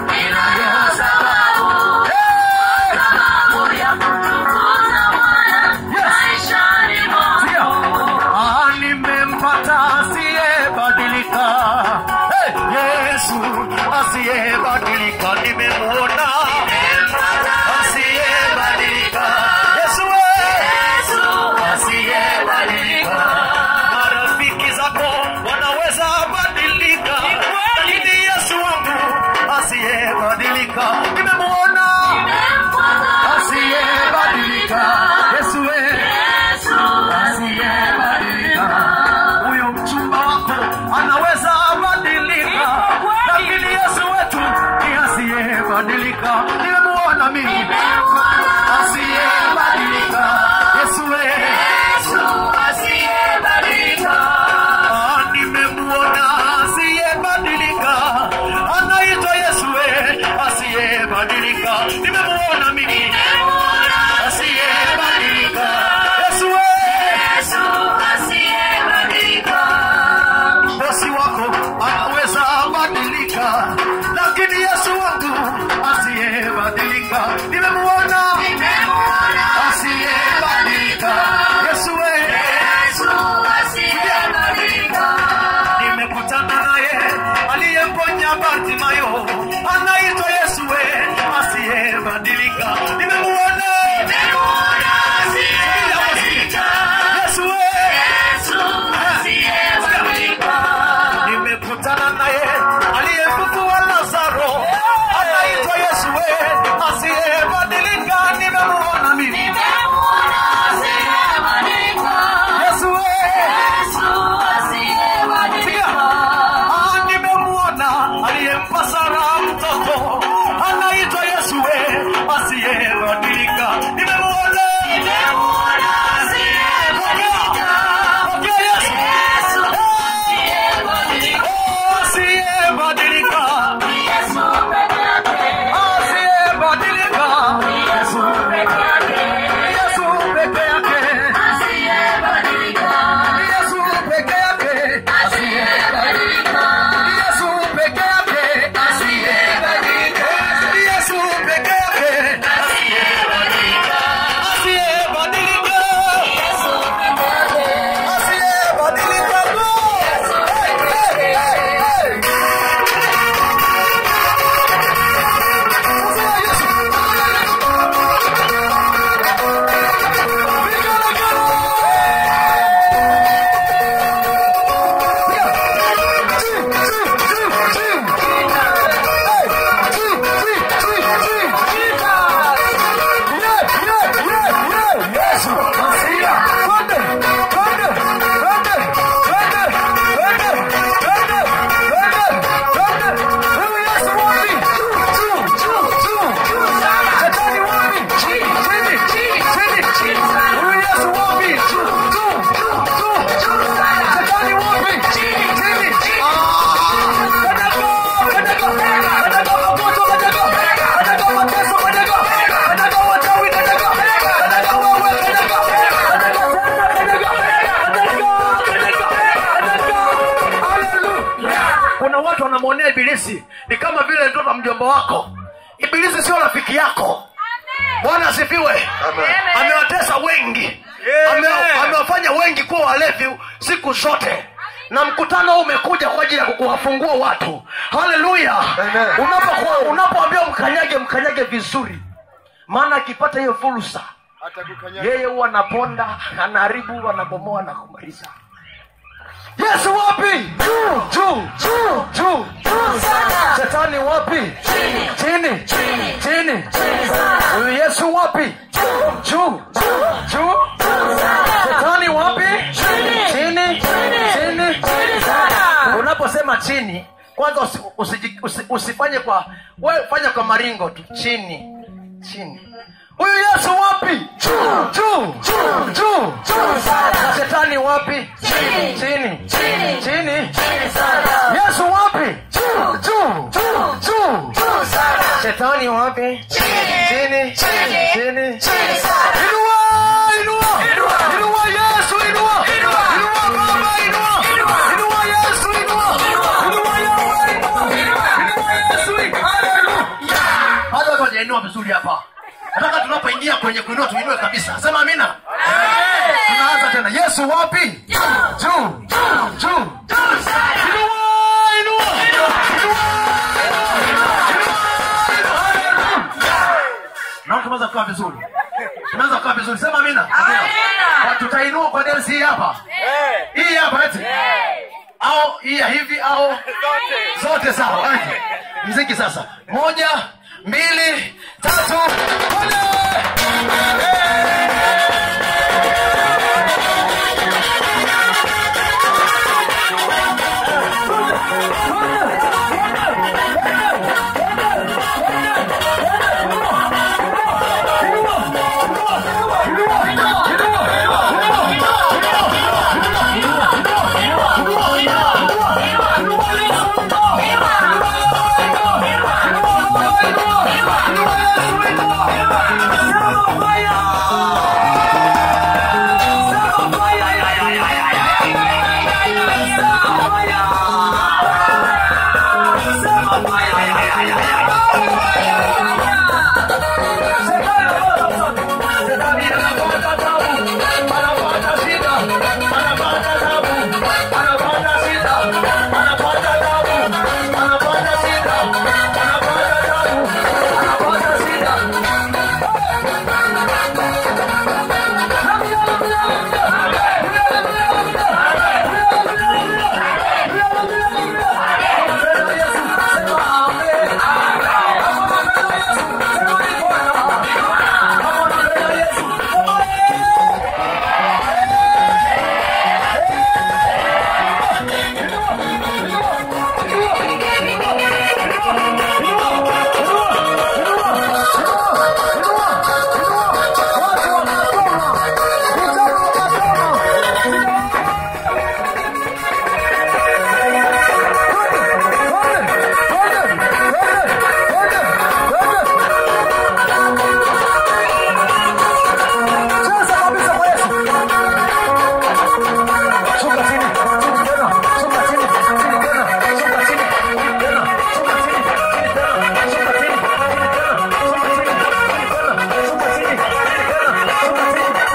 ninayo sababu, Hey! sababu ya kumtukuza Bwana maishani mwangu. Ah, nimempata asiyebadilika hey, yesu asiyebadilika nimemwona asiyebadilika yesu we Yesu asiyebadilika marafiki zako wanaweza badilika lakini yesu wangu asiyebadilika nimemwona asiyebadilika yesu we Yesu asiyebadilika. Huyo mchumba wako anaweza badilika, lakini Yesu wetu ni asiyebadilika. Nimemuona mimi asiyebadilika. Yesu we Yesu asiyebadilika. Ah, nimemuona asiyebadilika, anaitwa Yesu we asiyebadilika. Nimemuona mimi asiyebadilika. Yesu we Yesu asiyebadilika. bosi wako anaweza badilika, lakini Yesu wangu asiyebadilika, nimemuona asiyebadilika. Yesu we, Yesu asiyebadilika. nimekutana naye aliyemponya Bartimayo, anaitwa Yesu we, asiyebadilika, nimemuona Yesu we, Yesu asiyebadilika. nimekutana naye aliyefufua Lazaro, anaitwa Yesu we, asiyebadilika, nimemuona mimi Yesu we, Ah, nimemuona aliyempa Sara mtoto anaitwa Yesu we, asiyebadilika, nimemuona Pokea Yesu. Oh, asiyebadilika, asiyebadilika, Yesu peke yake, Yesu peke yake, Yesu peke yake, asiyebadilika, Yesu peke yake, asiyebadilika, Yesu peke yake, asiyebadilika, asiyebadilika, asiyebadilika. Hey, hey, hey, hey. kuna watu wanamwonea ibilisi ni kama vile mtoto wa mjomba wako ibilisi sio rafiki yako bwana asifiwe amewatesa wengi Ame- amewafanya wengi kuwa walevi siku zote na mkutano huu umekuja kwa ajili ya kuwafungua watu haleluya unapokuwa unapoambiwa mkanyage mkanyage vizuri maana akipata hiyo fursa yeye huwa anaponda anaharibu anabomoa na kumaliza yesu wapi juu juu juu juu shetani wapi chini chini huyu yesu wapi juu juu shetani wapi chini chini unaposema chini kwanza usi, usi, usi, usifanye kwa wewe fanya kwa maringo tu chini chini huyu yesu wapi juu juu juu na shetani wapi chini chini yesu wapi juu juu juu shetani wapi chini chini inua inua inua yesu inua inua baba inua inua yesu inua inua yawe inua inua yesu haleluya hajainua vizuri hapa nataka tunapoingia kwenye kuinua tuinue kabisa sema amina tunaanza tena yesu wapi juu juu Inua, inua. Naona tumeweza kukaa vizuri tumeweza kukaa vizuri sema amina Kwa tutainua kwa densi hii hapa hii hapa eti au hii ya hivi au zote sawa eti mziki sasa moja mbili tatu moja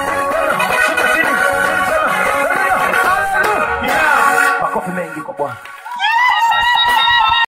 makofi mengi kwa bwana